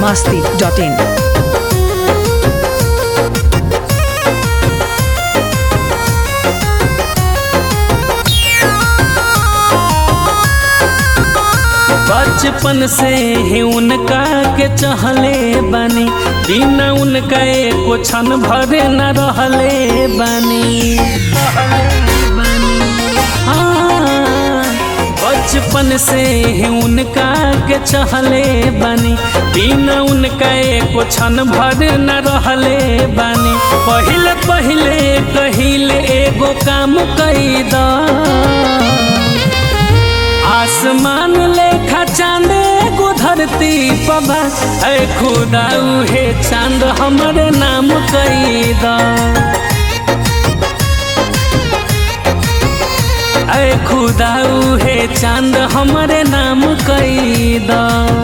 masti.in. बचपन से ही उनका के चहले बनी बिना उनका एको क्षण भरे न रहले बनी हाँ, बचपन से ही उनका के चहले बनी बिना उनका एको क्षण भरे न रहले बनी पहिले पहिले कहिले एगो काम कैदा आसमान लेखा चांद एगो धरती पबा ऐ खुदा उहे चांद हमरे नाम कैदा ऐ खुदा उहे चांद हमरे नाम कैदा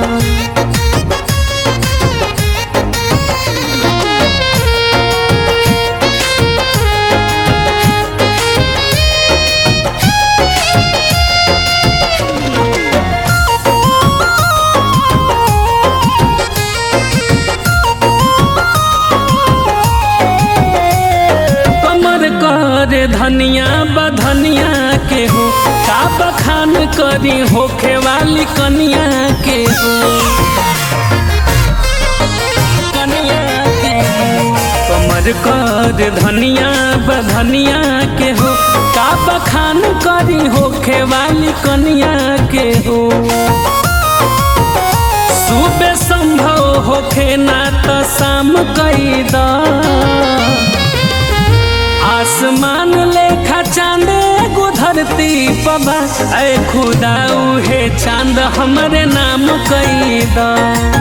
कमर कर धनिया बधनिया के हो का बखान करी होखे वाली कनिया के हो कनिया के हो कमर कर धनिया बधनिया के हो का बखान करी होखे वाली कनिया के हो सुबह संभव होखे ना तो शाम कैदा आसमान लेखा चांद एगो धरती पबा ऐ खुदा उहे चांद हमरे नाम कैदा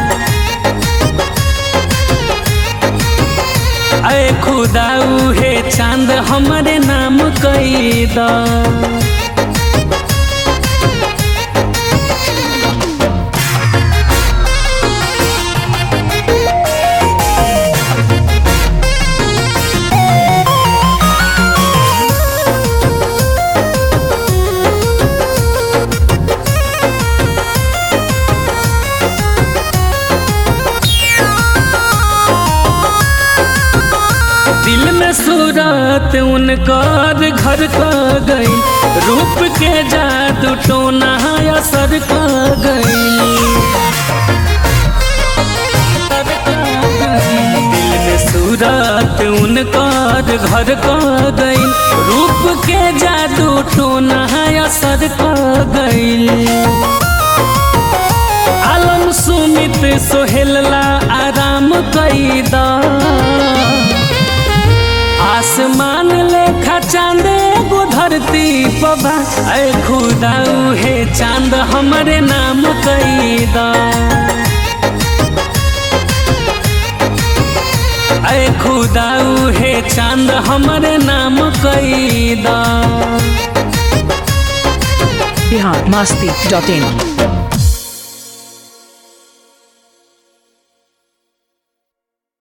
ऐ खुदा उहे चांद हमरे नाम कैदा दिल में सूरत उनकर घर का गई रूप के जादू टोना असर का गई दिल में सूरत उनकर घर का गई रूप के जादू टोना असर का गई आलम सुमित सोहेलला आराम कैदा आसमान लेखा चांद एगो धरती पबा ऐ खुदा उहे चांद हमरे नाम कैदा ऐ खुदा उहे चांद हमरे नाम कैदा Bihar masti.in.